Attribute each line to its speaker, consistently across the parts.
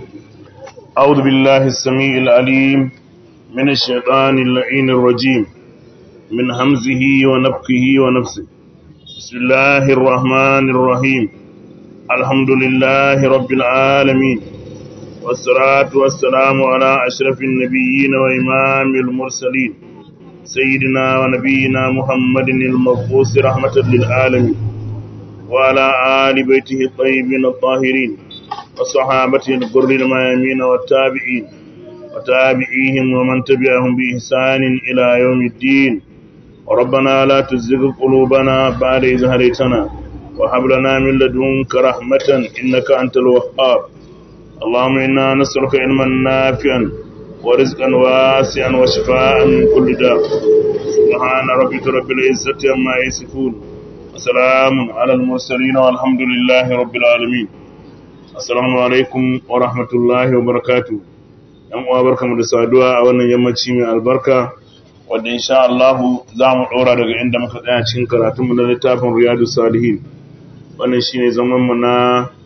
Speaker 1: أعوذ بالله السميع العليم من الشيطان اللعين الرجيم من همزه ونفخه ونفسه بسم الله الرحمن الرحيم الحمد لله رب العالمين والصلاة والسلام على أشرف النبيين وإمام المرسلين سيدنا ونبينا محمد المبعوث رحمة للعالمين وعلى آل بيته الطيبين الطاهرين وصحابته الغر الميامين والتابعين وتابعيهم ومن تبعهم بإحسان إلى يوم الدين ربنا لا تزغ قلوبنا بعد إذ هديتنا وهب لنا من لدنك رحمة إنك أنت الوهاب اللهم إنا نسألك علما نافعا ورزقا واسعا وشفاء من كل داء سبحان ربك رب العزة عما يصفون وسلام على المرسلين والحمد لله رب العالمين السلام عليكم ورحمة الله وبركاته yan uwa barkamu da saduwa a wannan yammaci mai albarka wanda insha Allah za mu ɗora daga inda muka tsaya cikin karatunmu na littafin Riyadu Salihin wannan shine zaman mu na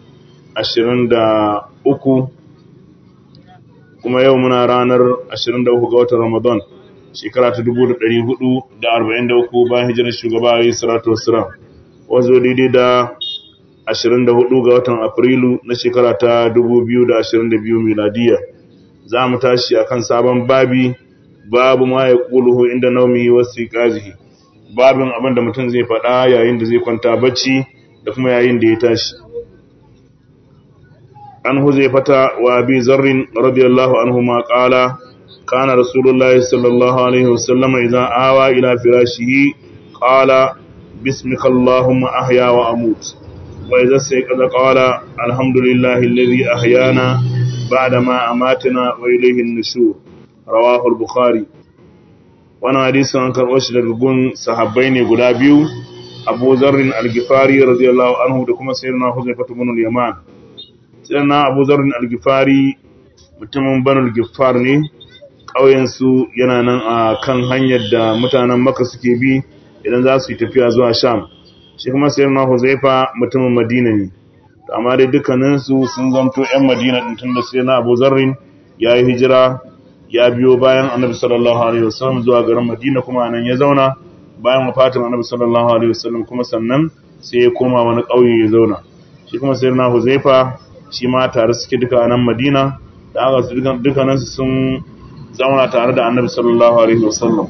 Speaker 1: 23 kuma yau muna ranar 23 ga watan Ramadan shekara ta 1443 bayan hijirar shugaba alayhi salatu wassalam wazo daidai da 24 ga watan Afrilu na shekara ta 2022 miladiya za mu tashi akan sabon babi babu ma ya kuluhu inda naumihi wasu ƙazihi babin abin da mutum zai faɗa yayin da zai kwanta bacci da kuma yayin da ya tashi an zai fata wa bi zarrin radiyallahu anhu ma qala kana rasulullahi sallallahu alaihi wasallam idan awa ila firashihi qala bismika allahumma ahya wa amut wa idza sayqadha qala alhamdulillahi alladhi ahyana بعد ما أماتنا وإليه النشور رواه البخاري وانا حديث عن كروش لرغون صحابين غدا بيو أبو ذر الغفاري رضي الله عنه دكما سيدنا حذيفة بن اليمان سيدنا أبو ذر الغفاري mutumin banul giffar ne ƙauyensu yana nan a kan hanyar da mutanen maka suke bi idan za su yi tafiya zuwa sham shi kuma sayyidina huzaifa mutumin madina ne amma dai dukkaninsu sun zamto 'yan madina ɗin tun da sai na abu zarrin ya yi hijira ya biyo bayan annabi sallallahu alaihi wasallam zuwa garin madina kuma nan ya zauna bayan wafatin annabi sallallahu alaihi wasallam kuma sannan sai ya koma wani ƙauye ya zauna shi kuma sai na huzaifa shi ma tare suke duka a nan madina da aka su dukkaninsu sun zauna tare da annabi sallallahu alaihi wasallam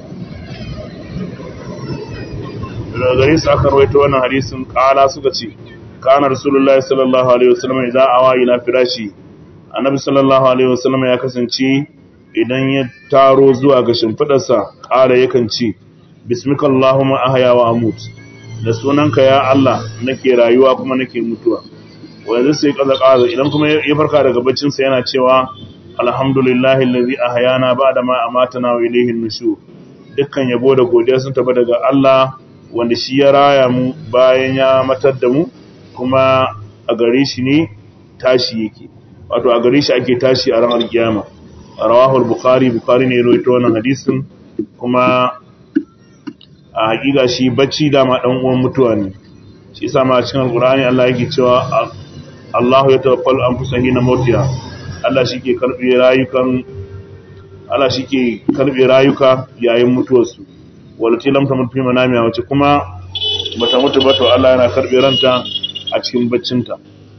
Speaker 1: daga gare su aka rawaito wannan hadisin ƙala suka ce kana rasulullahi sallallahu alaihi wasallam idan awa ila firashi annabi sallallahu alaihi wasallam ya kasance idan ya taro zuwa ga shimfidarsa ƙara yakan ce bismika allahumma ahya wa amut da sunanka ya Allah nake rayuwa kuma nake mutuwa wanda sai kaza kaza idan kuma ya farka daga baccin sa yana cewa alhamdulillahi allazi ahyana ba'da ma amatana wa ilayhi nushur dukkan yabo da godiya sun tafi daga Allah wanda shi ya raya mu bayan ya matar da mu kuma a gare shi ne tashi yake wato a gare shi ake tashi a ranar kiyama rawahul bukhari bukhari ne rawaito wannan hadisin kuma a hakika shi bacci dama dan uwan mutuwa ne shi yasa ma cikin alqur'ani Allah yake cewa Allahu ya tawaffal anfusahi hina mautiha Allah shike karbe rayukan Allah shike karbe rayuka yayin mutuwarsu walati lam tamut fi manamiha wace kuma bata mutu ba to Allah yana karbe ranta a cikin baccinta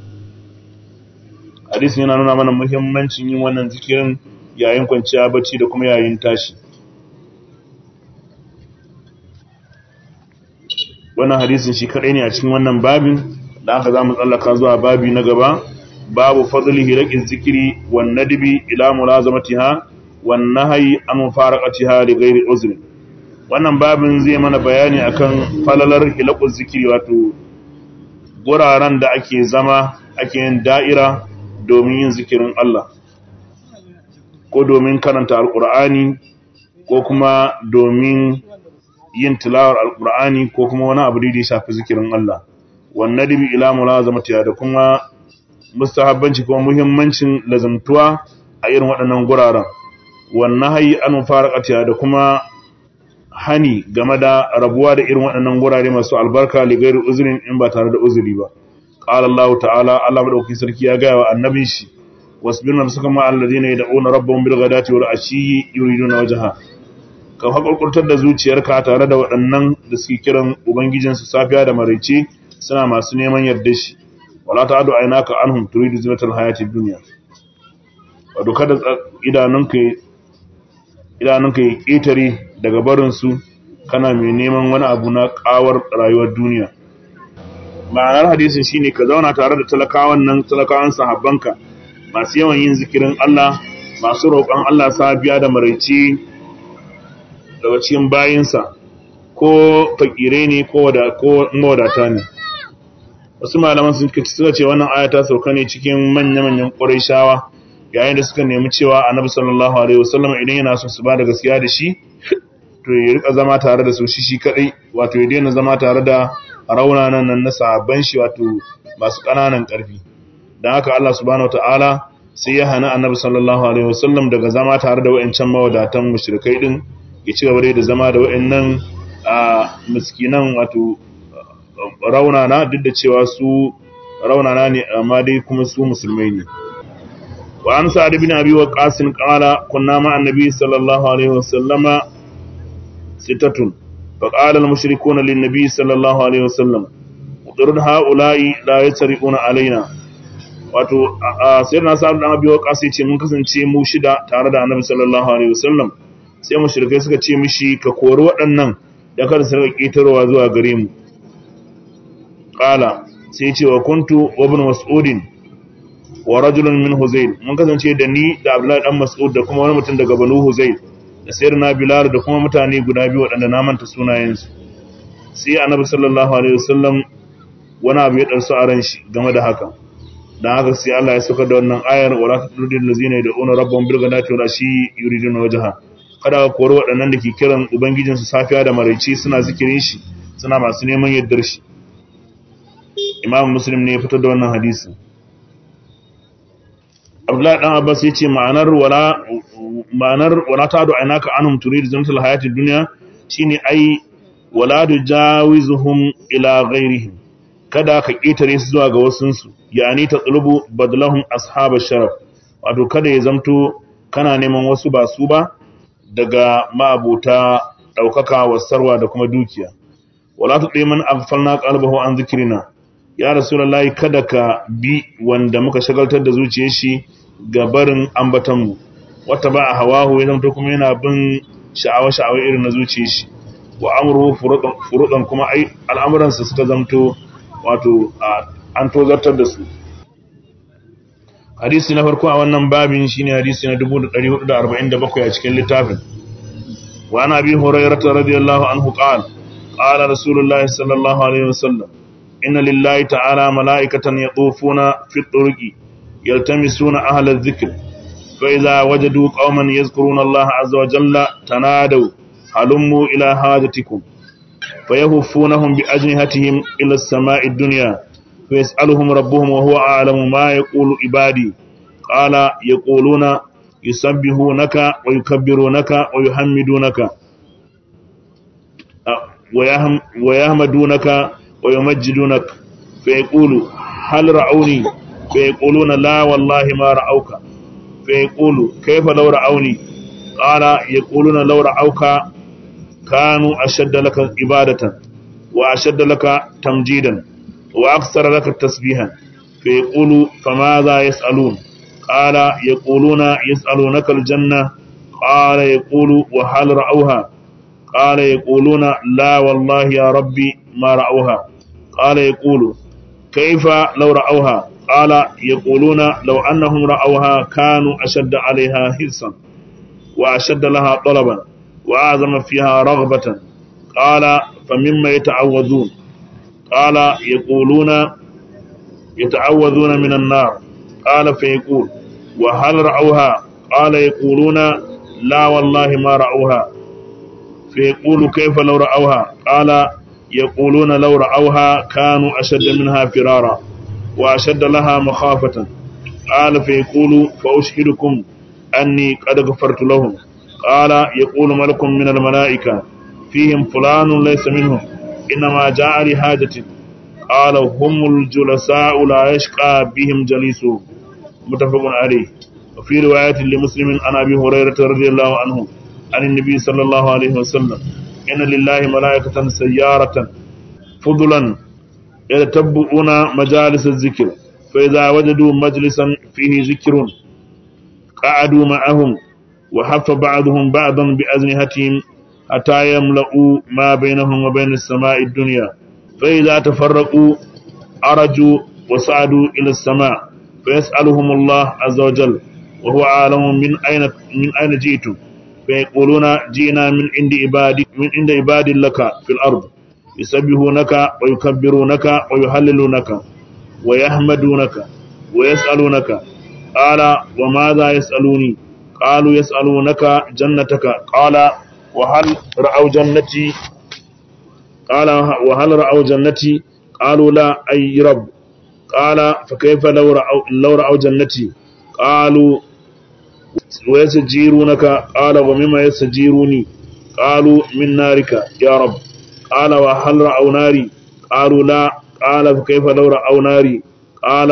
Speaker 1: hadisi yana nuna mana muhimmancin yin wannan zikirin yayin kwanciya bacci da kuma yayin tashi wannan hadisin shi kadai ne a cikin wannan babin da aka zamu tsallaka zuwa babi na gaba babu fadlihi raqiz zikri wan nadbi ila mulazamatiha wan nahyi an mufaraqatiha li ghairi uzri wannan babin zai mana bayani akan falalar hilaquz zikri wato guraren da ake zama ake yin da'ira domin yin zikirin Allah ko domin karanta alkur'ani ko kuma domin yin tilawar alkur'ani ko kuma wani abu da ya shafi zikirin Allah wannan dibi ila mulazamatiya da kuma mustahabbanci kuma muhimmancin lazamtuwa a irin waɗannan guraren wannan hayi an faraqatiya da kuma hani game da rabuwa da irin waɗannan gurare masu albarka ligairu uzurin in ba tare da uzuri ba qala Allah ta'ala Allah madaukakin sarki ya gaya wa annabin shi wasbir nafsaka ma alladhina yad'una rabbahum bil ghadati wal ashi yuriduna wajha ka hakurkurtar da zuciyarka tare da waɗannan da suke kiran ubangijinsu safiya da maraice suna masu neman yarda shi wala ta'adu aynaka anhum turidu zinatal hayatid dunya wato kada idanunka idanunka ya ƙetare daga barinsu kana mai neman wani abu na ƙawar rayuwar duniya ma'anar hadisin shine ka zauna tare da talakawan nan talakawan sahabbanka masu yawan yin zikirin Allah masu roƙon Allah safiya da maraice daga cikin bayinsa ko fakire ne ko mawadata ne wasu malaman suka ce wannan ayata sauka ne cikin manya-manyan ƙwarai yayin da suka nemi cewa annabi sallallahu alaihi wasallam idan yana son su ba da gaskiya da shi to ya rika zama tare da su shi shi kadai wato ya daina zama tare da raunanan nan na sahabban shi wato masu kananan karfi dan haka Allah subhanahu wataala sai ya hana annabi sallallahu alaihi wasallam daga zama tare da wayancan mawadatan mushrikai din ya ci gaba da zama da wayannan a miskinan wato raunana duk da cewa su raunana ne amma dai kuma su musulmai ne وعن سعد بن أبي وقاص قال كنا مع النبي صلى الله عليه وسلم ستة فقال المشركون للنبي صلى الله عليه وسلم اطرد هؤلاء لا يسرقون علينا wato sayar na sa'ad dan abi waqas ce mun kasance mu shida tare da annabi sallallahu alaihi wasallam sai mushrikai suka ce mishi ka kori waɗannan da kada su rika ketarowa zuwa gare mu qala sai ce wa kuntu wa ibn mas'udin wa rajulun min Huzayl mun kasance da ni da Abdullahi dan Mas'ud da kuma wani mutum daga Banu Huzayl da sayyidina Bilal da kuma mutane guda biyu waɗanda na manta sunayen su sai Annabi sallallahu alaihi wasallam wani abu ya darsu a ran shi game da haka dan haka sai Allah ya saka da wannan ayar wala tudil ladzina yad'una rabbahum bil ghadati wal ashi yuriduna wajha kada ka kori waɗannan da ke kiran ubangijin su safiya da maraice suna zikirin shi suna masu neman yaddar shi Imam Muslim ne ya fitar da wannan hadisi Abdullahi dan Abbas yace ma'anar wala ma'anar wala ta'du aynaka anhum turid zinatul hayatid dunya shine ai wala tujawizuhum ila ghairihim kada ka ketare su zuwa ga wasun su yani tatlubu badlahum ashab sharaf wato kada ya zamto kana neman wasu ba su ba daga ma'abuta daukaka wasarwa da kuma dukiya wala tudai man aghfalna qalbahu an zikrina ya rasulullahi kada ka bi wanda muka shagaltar da zuciyar shi ga barin ambatanmu wata ba a hawahu ya zamto kuma yana bin sha'awa-sha'awa irin na zuciyar shi wa amuru furuɗan kuma ai al'amuransa suka zamto wato an tozartar da su hadisi na farko a wannan babin shine hadisi na 1447 a cikin littafin wa ana bi hurairata radiyallahu anhu qala qala rasulullahi sallallahu alaihi wasallam إن لله تعالى ملائكة يطوفون في الطرق يلتمسون أهل الذكر فإذا وجدوا قوما يذكرون الله عز وجل تنادوا هلموا إلى حاجتكم فيهفونهم بأجنهتهم إلى السماء الدنيا فيسألهم ربهم وهو أعلم ما يقول عبادي قال يقولون يسبحونك ويكبرونك ويحمدونك ويهم ويحمدونك ويمجدونك فيقول هل رعوني فيقولون لا والله ما رعوك فيقول كيف لو رعوني قال يقولون لو رعوك كانوا أشد لك عبادة وأشد لك تمجيدا وأكثر لك تسبيحا فيقول فماذا يسألون قال يقولون يسألونك الجنة قال يقول وهل رأوها قال يقولون لا والله يا ربي ما رأوها قال يقول كيف لو رأوها قال يقولون لو أنهم رأوها كانوا أشد عليها حرصا وأشد لها طلبا وأعظم فيها رغبة قال فمما يتعوذون قال يقولون يتعوذون من النار قال فيقول وهل رأوها قال يقولون لا والله ما رأوها فيقول كيف لو رأوها قال يقولون لو رأوها كانوا أشد منها فرارا وأشد لها مخافة قال فيقول فأشهدكم أني قد غفرت لهم قال يقول ملك من الملائكة فيهم فلان ليس منهم إنما جاء لحاجة قال هم الجلساء لا يشقى بهم جليسهم متفق عليه وفي رواية لمسلم عن أبي هريرة رضي الله عنه عن النبي صلى الله عليه وسلم إن لله ملائكة سيارة فضلا يتبعون مجالس الذكر فإذا وجدوا مجلسا فيه ذكر قعدوا معهم وحف بعضهم بعضا بأزنهتهم حتى يملأوا ما بينهم وبين السماء الدنيا فإذا تفرقوا أرجوا وصعدوا إلى السماء فيسألهم الله عز وجل وهو عالم من أين من أين جئتم فيقولون جئنا من عند عبادك من عند عباد لك في الأرض يسبحونك ويكبرونك ويهللونك ويحمدونك ويسألونك قال وماذا يسألوني قالوا يسألونك جنتك قال وهل رأوا جنتي قال وهل رأوا جنتي قالوا لا أي رب قال فكيف لو رأوا, لو رأوا جنتي قالوا ويسجيرونك قال ومما يسجيروني قالوا من نارك يا رب قال وهل رأوا ناري قالوا لا قال فكيف لو رأوا ناري قال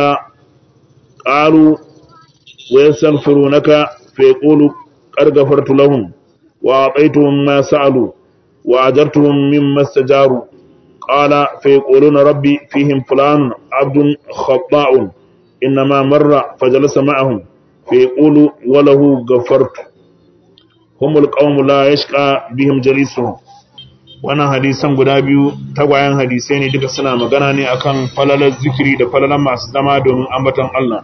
Speaker 1: قالوا ويستغفرونك فيقول قد غفرت لهم وأعطيتهم ما سألوا وأجرتهم مما استجاروا قال فيقولون ربي فيهم فلان عبد خطاء إنما مر فجلس معهم فيقول وله غفرت هم القوم لا يشقى بهم جليسهم wannan hadisan guda biyu tagwayen hadisai ne duka suna magana ne akan falalar zikiri da falalar masu zama domin ambaton Allah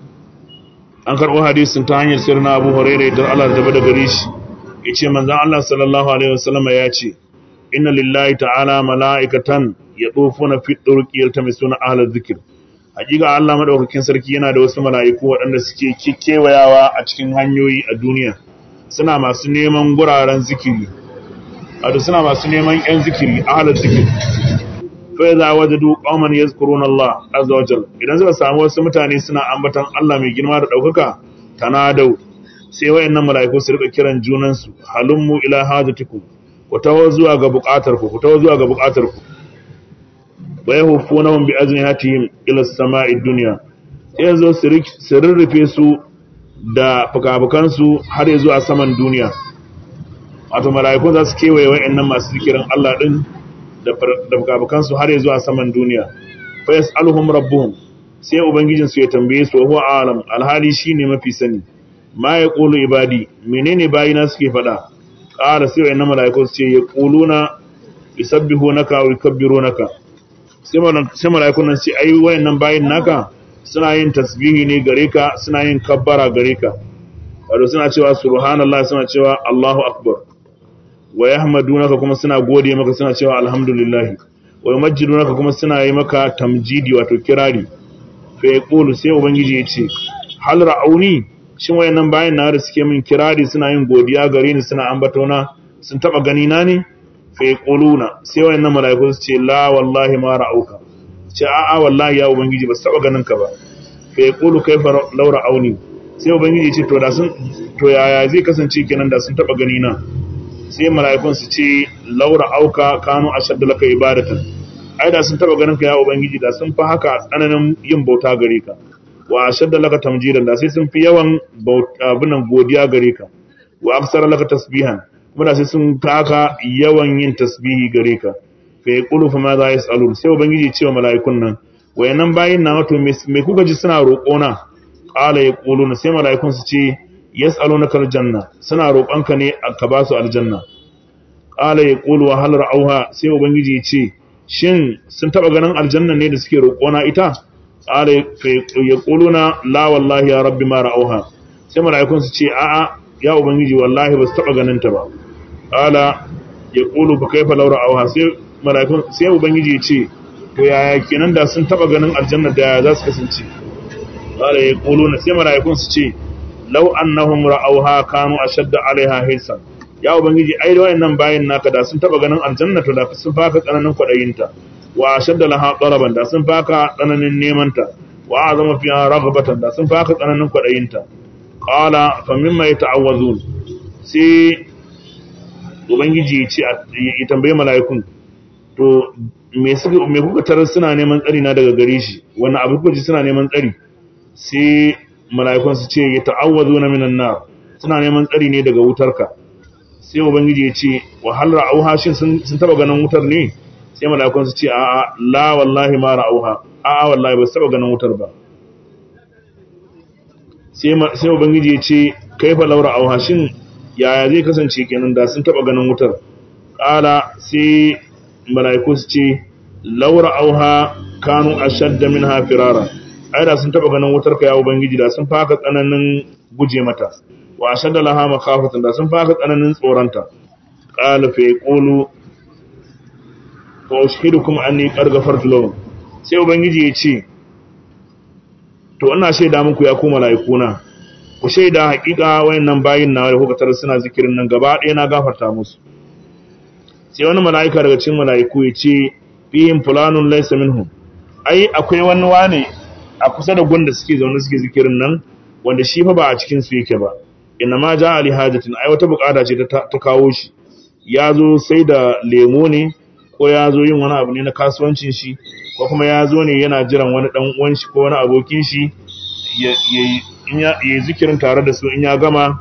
Speaker 1: an karɓo hadisin ta hanyar sirri na abu hurairu da Allah da da gare shi ya ce manzan Allah sallallahu alaihi wasallam ya ce inna lillahi ta'ala mala'ikatan ya tsofo na fi ɗaukiyar ta mai suna ahalar zikir hakika Allah maɗaukakin sarki yana da wasu mala'iku waɗanda suke kewayawa a cikin hanyoyi a duniya suna masu neman guraren zikiri wato suna masu neman ‘yan zikiri ahalar zikir fai za wajadu qauman yazkuruna Allah azza wa jalla idan suka samu wasu mutane suna ambatan Allah mai girma da daukaka tanadau sai wayannan malaiku su rika kiran junan su halummu ila hajatikum ku tawo zuwa ga bukatar ku ku tawo zuwa ga bukatar ku wa yahufunahum bi ajnihatihim ila as-sama'i dunya sai zo su rurrufe su da fukafukan su har zuwa saman duniya wato malaiku za su kewaye wayannan masu zikirin Allah din da fukafukansu har zuwa saman duniya fa yas'aluhum rabbuhum sai ubangijinsu ya tambaye su huwa alam alhali shine mafi sani ma yaqulu ibadi menene bayina suke fada qala sai wayannan malaiku su ce yaquluna yusabbihunaka wa yukabbirunaka sai sai malaikun nan sai ai wayannan bayin naka suna yin tasbihi ne gare ka suna yin kabbara gare ka wato suna cewa subhanallahi suna cewa allahu akbar wa yahmadunaka kuma suna gode maka suna cewa alhamdulillah wa yumajjidunaka kuma suna yi maka tamjidi wato kirari fa yaqulu sai ubangiji ya ce hal ra'auni shin wayannan bayan na da suke min kirari suna yin godiya gare ni suna ambatona sun taba gani na ne fa yaquluna sai wayannan malaiku su ce la wallahi ma ra'auka ce a'a wallahi ya ubangiji ba su taba ganin ka ba fa yaqulu kaifa law ra'auni sai ubangiji ya ce to da sun to yaya zai kasance kenan da sun taba gani na sai mala'ikun su ce laura auka kanu ashadda laka ibadatan ai da sun taba ganin ka ya ubangiji da sun fi haka tsananin yin bauta gare ka wa ashadda laka tamjidan da sai sun fi yawan abinan godiya gare ka wa aksara laka tasbihan kuma da sai sun fi haka yawan yin tasbihi gare ka fa yaqulu fa ma za yasalun sai ubangiji ce wa mala'ikun nan wayannan bayin na wato me kuka ji suna roƙo na qala yaquluna sai mala'ikun su ce yas'alunaka aljanna suna roƙonka ne ka ba su aljanna qala yaqulu wa hal ra'awha sai ubangiji ya ce shin sun taba ganin aljanna ne da suke roƙona ita qala yaquluna la wallahi ya rabbi ma ra'awha sai mala'ikun su ce a'a ya ubangiji wallahi ba su taba ganin ta ba qala yaqulu fa kaifa law ra'awha sai mala'ikun sai ubangiji ya ce to yaya kenan da sun taba ganin aljanna da za su kasance qala yaquluna sai mala'ikun su ce law annahum ra'awha kanu ashadda 'alayha hisan ya ubangiji ai da wayannan bayin naka da sun taba ganin aljanna to da sun faka tsananin kwadayinta wa ashadda laha talaban da sun faka tsananin neman ta wa azama fiha raghbatan da sun faka tsananin kwadayinta qala fa mimma yata'awwazun sai ubangiji ya ce ya tambaye mala'ikun to me suka me kuka tarar suna neman tsari na daga gare shi wannan abu kuka ji suna neman tsari sai mala'ikun su ce ya ta'awwazuna minan nar suna neman tsari ne daga wutarka sai ubangiji ya ce wa hal ra'auha shin sun taba ganin wutar ne sai mala'ikun su ce a'a la wallahi ma ra'auha a'a wallahi ba su taba ganin wutar ba sai ubangiji ya ce kaifa laura auha shin yaya zai kasance kenan da sun taba ganin wutar ƙala sai mala'iku su ce laura auha kanu ashadda minha firara ai da sun taba ganin wutar ka ya ubangiji da sun faka tsananin guje mata wa ashadda laha makhafatan da sun faka tsananin tsoranta qala fa yaqulu wa ushidukum anni qad ghafartu lahum sai ubangiji ya ce to ina shaida muku ya ku mala'ikuna ku shaida hakika wayannan bayin nawa da kuka tarar suna zikirin nan gaba ɗaya na gafarta musu sai wani mala'ika daga cikin mala'iku ya ce fihim fulanun laysa minhum ai akwai wani wane a kusa da gunda suke zaune suke zikirin nan wanda shi fa ba a cikin su yake ba inna ma ja ali hajatin ai wata bukata ce ta kawo shi ya zo sai da lemo ne ko ya zo yin wani abu ne na kasuwancin shi ko kuma ya zo ne yana jiran wani dan uwan shi ko wani abokin shi ya yi zikirin tare da su in ya gama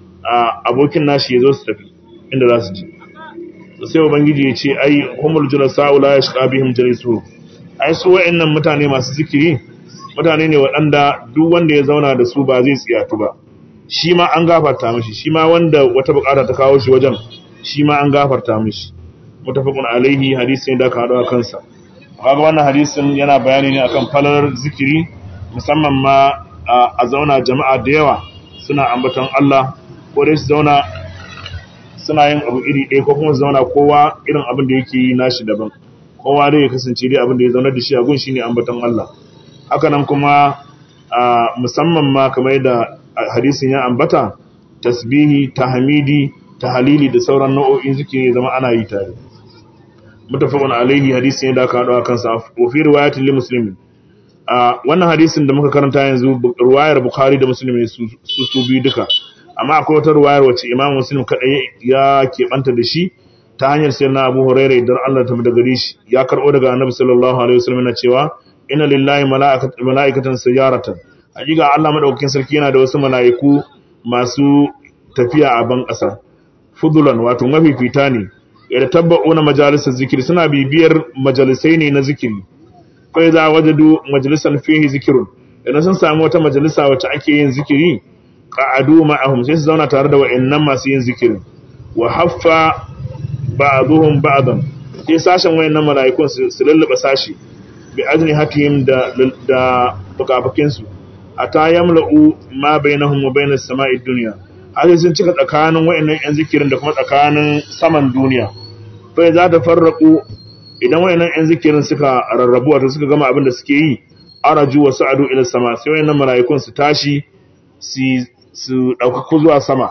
Speaker 1: abokin nashi ya zo su tafi inda za su ji sai ubangiji ya ce ai humul julasa'u la yashqa bihim jalisu ai su wa'annan mutane masu zikiri mutane ne waɗanda duk wanda ya zauna da su ba zai tsiyatu ba shi ma an gafarta mishi shi ma wanda wata bukata ta kawo shi wajen shi ma an gafarta mishi mutafaqun alaihi hadisi ne da ka hado kansa kaga wannan hadisin yana bayani ne akan falalar zikiri musamman ma a zauna jama'a da yawa suna ambaton Allah ko dai su zauna suna yin abu iri ɗaya ko kuma su zauna kowa irin abin da yake yi nashi daban kowa dai ya kasance dai abin da ya zauna da shi a gun shine ambaton Allah haka nan kuma musamman ma kamar yadda hadisin ya ambata tasbihi tahmidi tahlili da sauran nau'o'in zikiri zama ana yi tare mutafaqun alaihi hadisi ne da aka hado kansa wa fi riwayatin li muslimin a wannan hadisin da muka karanta yanzu riwayar bukhari da muslim su su biyu duka amma akwai wata riwayar wacce imam muslim kadai ya keɓanta da shi ta hanyar sayyidina abu hurairah idan Allah ta daga shi ya karbo daga annabi sallallahu alaihi wasallam na cewa inna lillahi mala'ikatan sayyaratan hakika Allah madaukakin sarki yana da wasu mala'iku masu tafiya a ban ƙasa fudulan wato mafifita ne yadda tabba'una majalisar zikiri suna bibiyar majalisai ne na zikiri kai za wajadu majalisar fihi zikirun idan sun samu wata majalisa wacce ake yin zikiri qa'adu ma'ahum sai su zauna tare da wa'annan masu yin zikirin wa haffa ba'dhum ba'dan sai sashen wayannan mala'ikun su lulluba sashi bi ajni hatihim da da fukafukin su ata yamla'u ma bainahum wa bainas sama'id dunya har sun cika tsakanin wayannan yan zikirin da kuma tsakanin saman duniya bai za ta farraku idan wayannan yan zikirin suka rarrabu wato suka gama abin da suke yi araju wa sa'adu ila sama sai wayannan mala'ikun su tashi su su dauka zuwa sama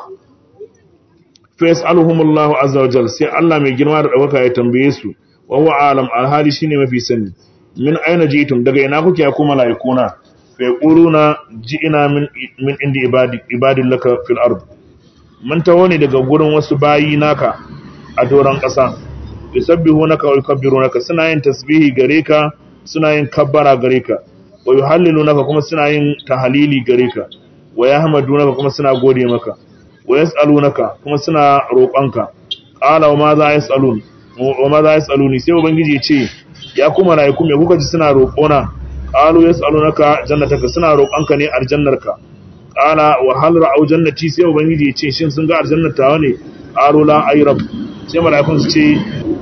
Speaker 1: fa yas'aluhumullahu azza wa jalla sai Allah mai girma da dauka ya tambaye su wa huwa alam alhali shine mafi sani min aina jitum daga ina kuke ku mala'ikuna fa yaquluna ji'ina min min indi ibadi ibadin laka fil ard mun taho ne daga gurin wasu bayi naka a doron ƙasa yusabbihunaka wa yukabbirunaka suna yin tasbihi gare ka suna yin kabbara gare ka wa yuhallilunaka kuma suna yin tahlili gare ka wa yahmadunaka kuma suna gode maka wa yas'alunaka kuma suna roƙonka qala wa ma za yas'alun wa ma za yas'aluni sai ubangiji ya ce ya kuma malaiku me kuka ji suna roƙona qalu yas'alunaka jannataka suna roƙonka ne aljannarka qala wa hal ra'au jannati sai ubangiji ya ce shin sun ga aljannatawa ne qalu la ay rabb sai malaikun su ce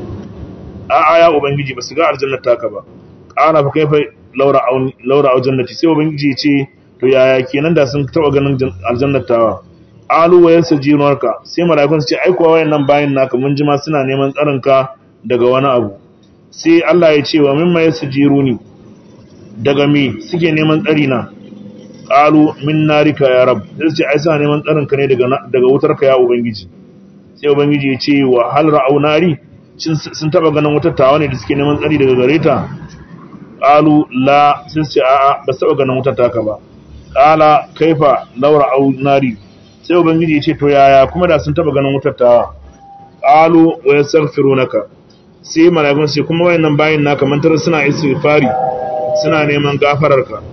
Speaker 1: a a ya ubangiji ba su ga aljannataka ba qala fa kaifa laura au laura au jannati sai ubangiji ya ce to yaya kenan da sun taba ganin aljannatawa alu wa yasjinunka sai malaikun su ce ai kuwa wayannan bayin naka mun ji ma suna neman tsarinka daga wani abu sai Allah ya ce wa mimma yasjiruni daga me suke neman tsari na qalu min narika ya rab sai ce ai suna neman tsarin ka ne daga daga wutar ka ya ubangiji sai ubangiji ya ce wa hal ra'au nari sun taba ganin wutar tawa ne da suke neman tsari daga gare ta qalu la sun ce a'a ba su taba ganin wutar taka ba qala kaifa law ra'au nari sai ubangiji ya ce to yaya kuma da sun taba ganin wutar tawa qalu wa yastaghfirunaka sai malaikun sai kuma wayannan bayin naka mantar suna istighfari suna neman gafararka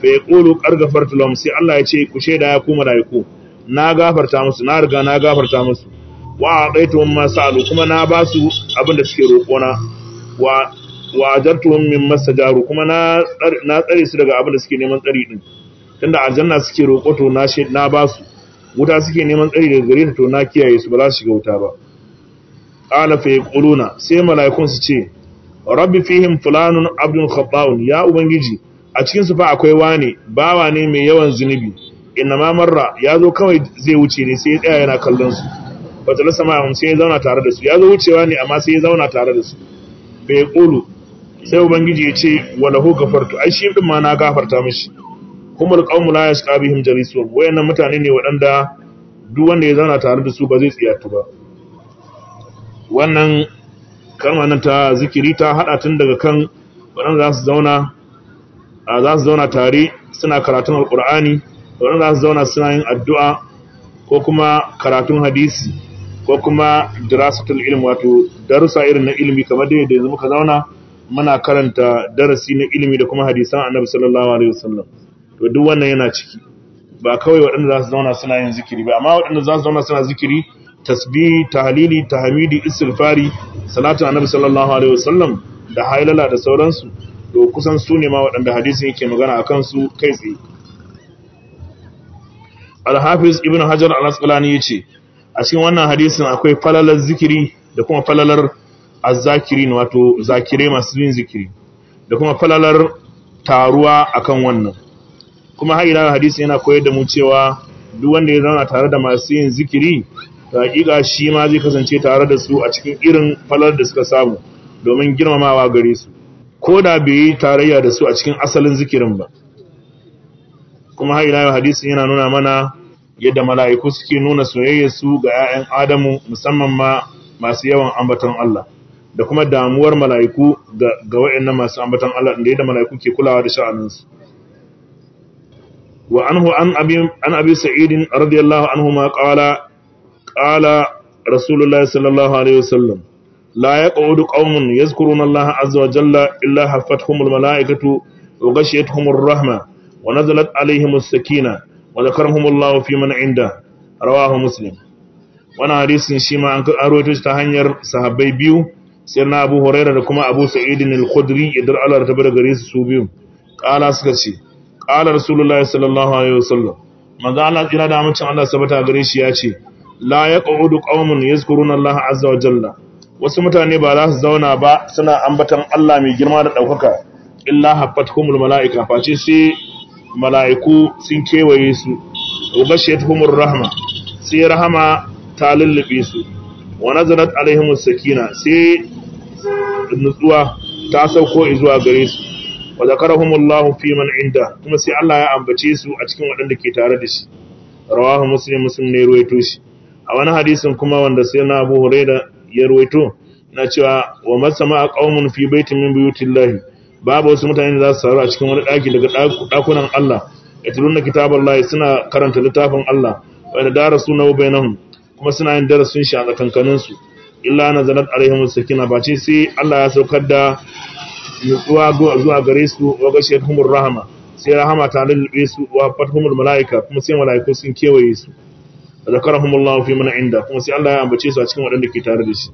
Speaker 1: fa yaqulu qad ghafartu lahum sai Allah ya ce ku shaida ya ku malaiku na gafarta musu na riga na gafarta musu wa aqaituhum ma sa'alu kuma na ba su abin da suke roƙo na wa wa ajartuhum min masajaru kuma na na tsare su daga abin da suke neman tsari din tunda aljanna suke roƙo to na na ba su wuta suke neman tsari daga gare ta to na kiyaye su ba za su shiga wuta ba qala fa yaquluna sai malaikun su ce rabbi fihim fulanun abdun khata'un ya ubangiji a cikin su fa akwai wane bawa ne mai yawan zunubi inna ma marra ya zo kawai zai wuce ne sai ya tsaya yana kallon su fa talasa ma sai ya zauna tare da su ya zo wucewa ne amma sai ya zauna tare da su fa yaqulu sai ubangiji ya ce walahu gafartu ai shi din ma na gafarta mishi humul qaumu la yasqa bihim jalisun wayannan mutane ne waɗanda duk wanda ya zauna tare da su ba zai tsiyatu ba wannan kalmar nan ta zikiri ta hada tun daga kan waɗanda za su zauna a za su zauna tare suna karatun alqur'ani waɗanda za su zauna suna yin addu'a ko kuma karatun hadisi ko kuma dirasatul ilm wato darussa irin na ilimi kamar da yadda yanzu muka zauna muna karanta darasi na ilimi da kuma hadisan annabi sallallahu alaihi wasallam to duk wannan yana ciki ba kawai waɗanda za su zauna suna yin zikiri ba amma waɗanda za su zauna suna zikiri tasbihi tahlili tahmidi istighfari salatu annabi sallallahu alaihi wasallam da hailala da sauransu to kusan su ne ma waɗanda hadisin yake magana akan su kai tsaye al-hafiz ibn hajar al-asqalani yace a cikin wannan hadisin akwai falalar zikiri da kuma falalar azzakirin wato zakire masu yin zikiri da kuma falalar taruwa akan wannan kuma har ila hadisi yana koyar da mu cewa duk wanda ya zauna tare da masu yin zikiri to hakika shi ma zai kasance tare da su a cikin irin falalar da suka samu domin girmamawa gare su ko da bai yi tarayya da su a cikin asalin zikirin ba kuma har ila hadisi yana nuna mana yadda mala'iku suke nuna soyayyarsu ga 'ya'yan Adamu musamman ma masu yawan ambaton Allah da kuma damuwar mala'iku ga waɗannan masu ambaton Allah da yadda mala'iku ke kulawa da sha'aninsu. Wa anhu an abi sa'idin radiyallahu anhu ma ƙala ƙala Rasulullah sallallahu Alaihi wasallam la ya ƙa'udu ƙaunin ya zukurun Allah azza wa jalla illa haffat humul mala'ikatu wa gashiyat humul rahma wa nazalat alaihimus sakina wa zakarhumullahu fi man inda rawahu muslim wannan hadisin shi ma an rawaito shi ta hanyar sahabbai biyu sai na Abu Hurairah da kuma Abu Sa'id al-Khudri idan Allah ta bar gare su su biyu kala suka ce kala Rasulullahi sallallahu alaihi wasallam manzo Allah kira da amincin Allah sabata gare shi ya ce la yaqudu qaumun yazkuruna Allah azza wa jalla wasu mutane ba za su zauna ba suna ambatan Allah mai girma da daukaka illa haffatuhumul malaika face sai mala'iku sun kewaye su ubashiyatuhumur rahma sai rahama ta lullube su wa nazarat alaihimus sakina sai nutsuwa ta sauko zuwa gare su wa zakarahumullahu fi man inda kuma sai Allah ya ambace su a cikin waɗanda ke tare da shi rawahu muslim muslim ne ruwaito shi a wani hadisin kuma wanda sai na Abu Hurairah ya ruwaito na cewa wa masama qaumun fi baitin min buyutillahi babu wasu mutane da za su saru a cikin wani daki daga dakunan Allah yatluna kitaballahi suna karanta littafin Allah wa da darasuna bainahum kuma suna yin darasin shi a tsakankanin su illa nazalat alaihim sakina ba ce sai Allah ya saukar da nutsuwa zuwa gare su wa gashiyatuhumur rahama sai rahama ta lullube su wa fathumul malaika kuma sai malaiku sun kewaye su zakarahumullahu fi man inda kuma sai Allah ya ambace su a cikin waɗanda ke tare da shi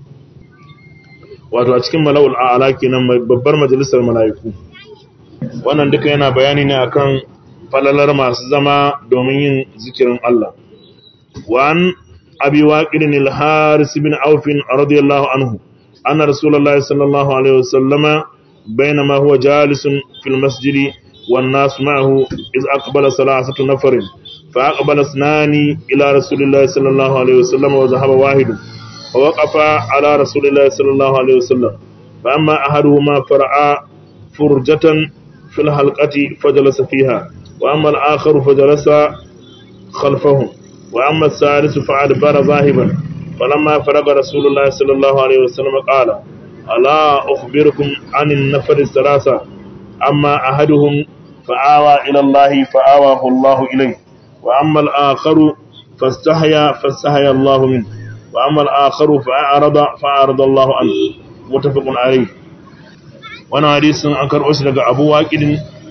Speaker 1: wato a cikin mala'ul a'la kenan babbar majalisar malaiku wannan duka yana bayani ne akan falalar masu zama domin yin zikirin Allah wan abi waqidin al-haris bin auf radiyallahu anhu anna rasulullahi sallallahu alaihi wasallama بينما هو جالس في المسجد والناس معه إذ أقبل ثلاثة نفر فأقبل اثنان إلى رسول الله صلى الله عليه وسلم وذهب واحد فوقف على رسول الله صلى الله عليه وسلم فأما أحدهما فرعى فرجة في الحلقة فجلس فيها وأما الآخر فجلس خلفهم وأما الثالث فأدبر ذاهبا فلما فرغ رسول الله صلى الله عليه وسلم قال ألا أخبركم عن النفر الثلاثة أما أحدهم فآوى إلى الله فآواه الله إليه وأما الآخر فاستحيا فاستحيا الله منه وأما الآخر فأعرض فأعرض الله عنه متفق عليه وانا حديث أنكر أسلق أبو واكد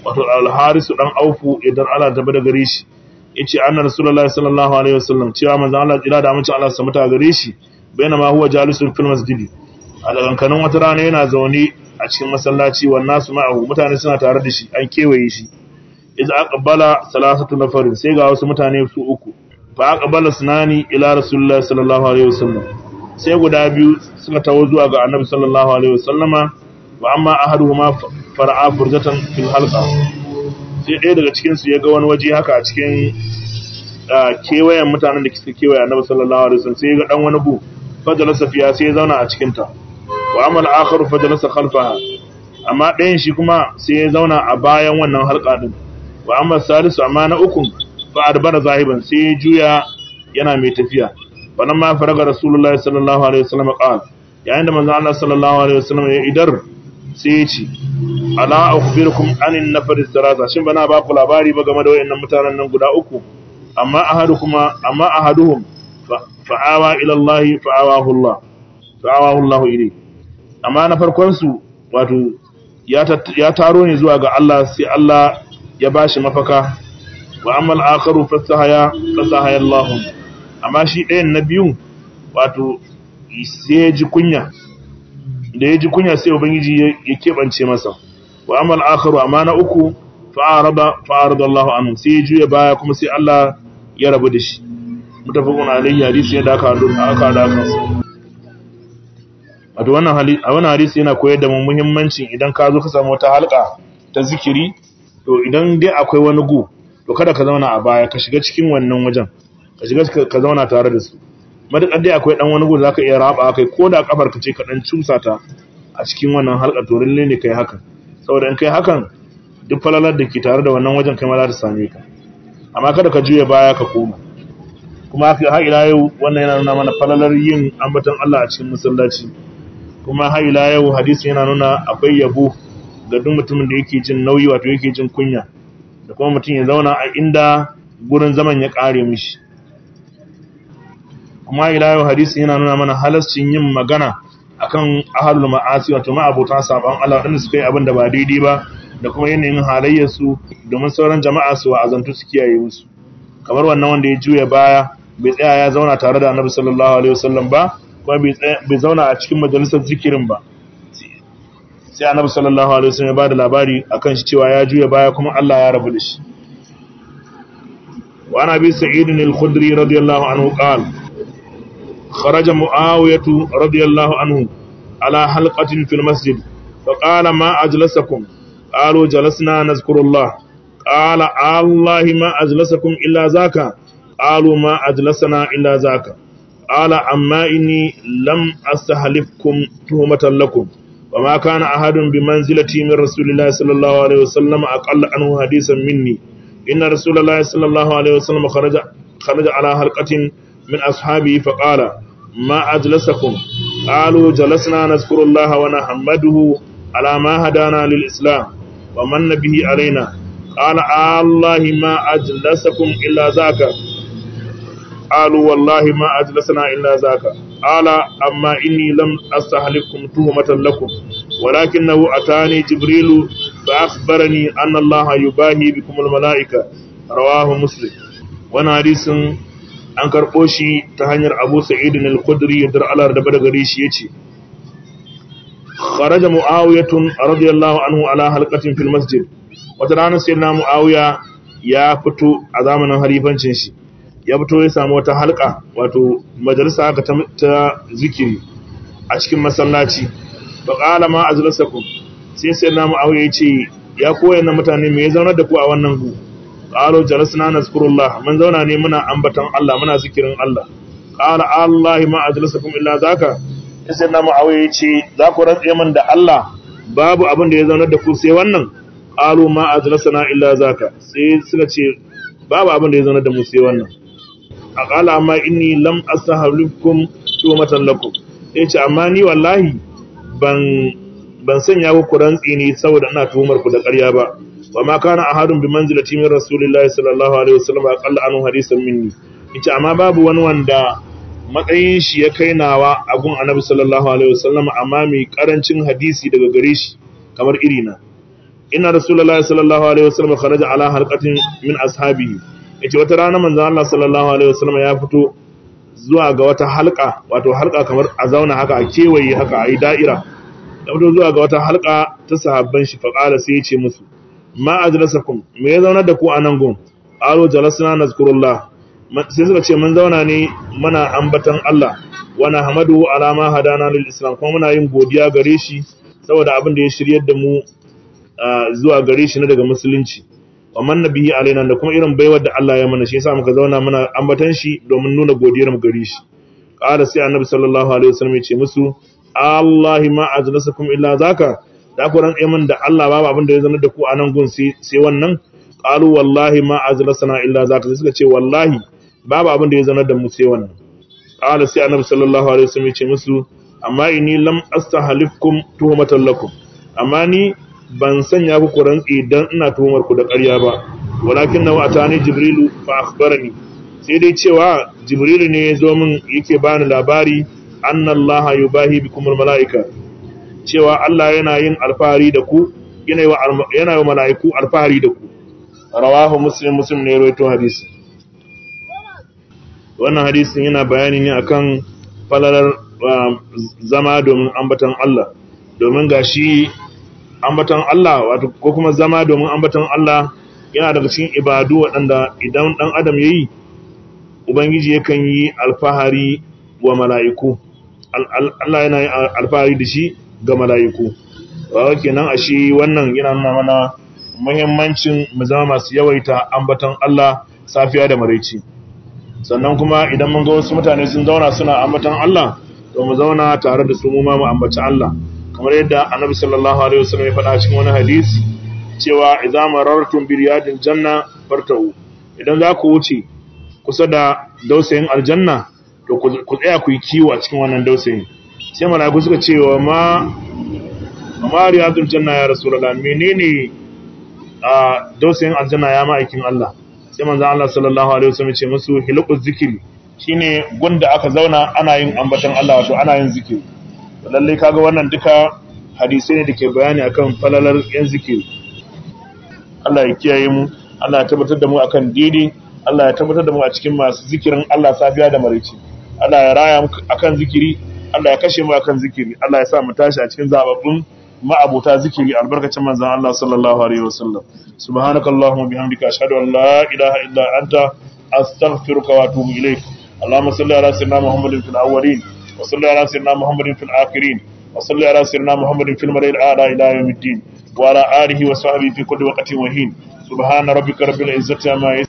Speaker 1: wato al-harisu dan aufu idan Allah ta bada gare shi yace anna rasulullahi sallallahu alaihi wasallam cewa manzon Allah tsira da amincin Allah su muta gare shi bainama huwa jalisun fil masjidi a dagankanin wata rana yana zaune a cikin masallaci wan nasu ma'ahu mutane suna tare da shi an kewaye shi idza aqbala salasatu nafarin sai ga wasu mutane su uku fa aqbala sunani ila rasulullahi sallallahu alaihi wasallam sai guda biyu suka tawo zuwa ga annabi sallallahu alaihi wasallama wa amma ahaduhuma fara'a furjatan fil halqa sai ɗaya daga cikin su ya ga wani waje haka a cikin kewayen mutanen da suka kewaye annabi sallallahu alaihi wasallam sai ya ga dan wani bu fajalasa fiya sai ya zauna a cikin ta wa amal akharu fajalasa khalfaha amma ɗayan shi kuma sai ya zauna a bayan wannan halka din wa amma salisu amma na ukun fa adbara zahiban sai ya juya yana mai tafiya wannan ma faraga rasulullahi sallallahu alaihi wasallam qala yayin da manzo Allah sallallahu alaihi wasallam ya idar sai ya ce ala akhbirukum anin nafar sarasa shin bana ba ku labari ba game da wayannan mutanen nan guda uku amma ahadukuma amma ahaduhum fa'awa ila Allah fa'awahu Allah fa'awahu Allah ilayhi amma na farkon su wato ya taro ne zuwa ga Allah sai Allah ya bashi mafaka wa amma al-akharu fasahaya fasahaya Allah amma shi ɗayan na biyu wato sai ya ji kunya da ya ji kunya sai ubangiji ya keɓance masa wa amma al-akharu amma na uku fa'arada fa'arada Allah anhu sai ya juya baya kuma sai Allah ya rabu da shi mutafakun alayhi hadisi ya daka aka daka wato wannan hadisi a wannan hadisi yana koyar da mu muhimmancin idan ka zo ka samu wata halka ta zikiri to idan dai akwai wani gu to kada ka zauna a baya ka shiga cikin wannan wajen ka shiga ka zauna tare da su madakar dai akwai dan wani gu da zaka iya raba kai ko da kafar ka ce ka dan cusa ta a cikin wannan halka to lalle ne kai hakan saboda in kai hakan duk falalar da ke tare da wannan wajen kai ma za ta same ka amma kada ka juya baya ka koma kuma har ila yau wannan yana nuna mana falalar yin ambaton Allah a cikin masallaci kuma har ila yau hadisi yana nuna akwai yabo ga duk mutumin da yake jin nauyi wato yake jin kunya da kuma mutum ya zauna a inda gurin zaman ya kare mishi kuma ila yau hadisi yana nuna mana halascin yin magana akan ahlul ma'asi wato ma'abota saban Allah wanda suka yi abin da ba daidai ba da kuma yanayin halayyar su domin sauran jama'a su wa'azantu su kiyaye musu kamar wannan wanda ya juya baya bai tsaya ya zauna tare da Annabi sallallahu alaihi wasallam ba kuma bai zauna a cikin majalisar zikirin ba sai Annabi sallallahu alaihi wasallam ya bada labari akan shi cewa ya juya baya kuma Allah ya rabu da shi wa ana bi sa'id al-khudri radiyallahu anhu qala خرج معاوية رضي الله عنه على حلقة في المسجد فقال ما أجلسكم قالوا جلسنا نذكر الله قال الله ما أجلسكم إلا ذاك قالوا ما أجلسنا إلا ذاك قال أما إني لم أستحلفكم تهمة لكم وما كان أحد بمنزلتي من رسول الله صلى الله عليه وسلم أقل عنه حديثا مني إن رسول الله صلى الله عليه وسلم خرج خرج على حلقة من أصحابه فقال ما أجلسكم قالوا جلسنا نذكر الله ونحمده على ما هدانا للإسلام ومن به علينا قال الله ما أجلسكم إلا ذاك قالوا والله ما أجلسنا إلا ذاك قال أما إني لم أستحلفكم تهمة لكم ولكنه أتاني جبريل فأخبرني أن الله يباهي بكم الملائكة رواه مسلم وانا حديث an karɓo shi ta hanyar abu sa'idin al-khudri da Allah da bada gare shi yace kharaja muawiyatun radiyallahu anhu ala halqatin fil masjid wata rana sai na muawiya ya fito a zamanin halifancin shi ya fito ya samu wata halka wato majalisa haka ta zikiri a cikin masallaci fa qala ma ajlasakum sai sai na muawiya yace ya koyar na mutane me ya zaunar da ku a wannan gu qalu jalasna nazkurullah mun zauna ne muna ambaton Allah muna zikirin Allah qala Allah ma ajlasakum illa zaka sai na muawiya yace za ku rantse min da Allah babu abin da ya zaunar da ku sai wannan qalu ma ajlasna illa zaka sai suka ce babu abin da ya zaunar da mu sai wannan aqala amma inni lam astahlifukum tumatan lakum yace amma ni wallahi ban ban sanya ku rantsi ne saboda ina tuhumar ku da ƙarya ba وما كان أحد بمنزلة من رسول الله صلى الله عليه وسلم أقل عنه حديثا مني ita amma babu wani wanda matsayin shi ya kai nawa a gun annabi sallallahu alaihi wasallam amma mai karancin hadisi daga gare shi kamar irina inna rasulullahi sallallahu alaihi wasallam kharaja ala halqatin min ashabihi yace wata rana manzo Allah sallallahu alaihi wasallam ya fito zuwa ga wata halka wato halka kamar a zauna haka a kewaye haka a yi da'ira ya fito zuwa ga wata halka ta sahabban shi fa qala sai ya ce musu ma ajlasakum me ya zauna da ku a nan gun qalu jalasna nazkurullah sai suka ce mun zauna ne muna ambatan Allah wa nahmadu ala ma hadana lil islam kuma muna yin godiya gare shi saboda abin da ya shiryar da mu zuwa gare shi na daga musulunci wa man nabihi alaina da kuma irin baiwar da Allah ya mana shi yasa muka zauna muna ambatan shi domin nuna godiyar mu gare shi qala sai annabi sallallahu alaihi wasallam ya ce musu Allahi ma ajlasakum illa zaka da ku ran min da Allah babu abin da ya zama da ku a nan gun sai wannan qalu wallahi ma ajlasana illa zaka sai suka ce wallahi babu abin da ya zama da mu sai wannan qala sai annabi sallallahu alaihi wasallam ya ce musu amma inni lam astahlifkum tuhmatan lakum amma ni ban sanya ku rantsi dan ina tuhumar ku da ƙarya ba walakin na atani jibrilu fa akhbarani sai dai cewa jibrilu ne ya zo min yake bani labari anna allaha yubahi bikum malaika cewa Allah yana yin alfahari da ku yana yi wa yana yi malaiku alfahari da ku rawahu muslim muslim ne rawaito hadisi wannan hadisin yana bayani ne akan falalar zama domin ambatan Allah domin gashi ambatan Allah wato ko kuma zama domin ambatan Allah yana daga cikin ibadu waɗanda idan ɗan adam yayi ubangiji yakan yi alfahari wa mala'iku Allah yana yin alfahari da shi ga mala'iku wa kenan a shi wannan yana nuna mana muhimmancin mu zama masu yawaita ambatan Allah safiya da maraici sannan kuma idan mun ga wasu mutane sun zauna suna ambatan Allah to mu zauna tare da su mu ma mu ambaci Allah kamar yadda annabi sallallahu alaihi wasallam ya faɗa cikin wani hadisi cewa idza marartum bi riyadil janna fartau idan za ku wuce kusa da dausayin aljanna to ku tsaya ku yi kiwo a cikin wannan dausayin sai malaiku suka ce wa ma ma riyadil janna ya rasulullah menene a dausayin aljanna ya ma'aikin Allah sai manzo Allah sallallahu alaihi wasallam ya ce musu hilquz zikri shine gunda aka zauna ana yin ambaton Allah wato ana yin zikiri lalle kaga wannan duka hadisai ne da ke bayani akan falalar yan zikiri Allah ya kiyaye mu Allah ya tabbatar da mu akan daidai Allah ya tabbatar da mu a cikin masu zikirin Allah safiya da maraice Allah ya raya mu akan zikiri Allah ya kashe mu akan zikiri Allah ya sa mu tashi a cikin zababbun ma'abuta zikiri albarkacin manzon Allah sallallahu alaihi wasallam subhanakallahumma bihamdika ashhadu an la ilaha illa anta astaghfiruka wa atubu ilaik اللهم صل على سيدنا محمد في الاولين وصل على سيدنا محمد في الآخرين وصل على سيدنا محمد في المرء الأعلى إلى يوم الدين وعلى آله وصحبه في كل وقت وحين سبحان ربك رب العزة عما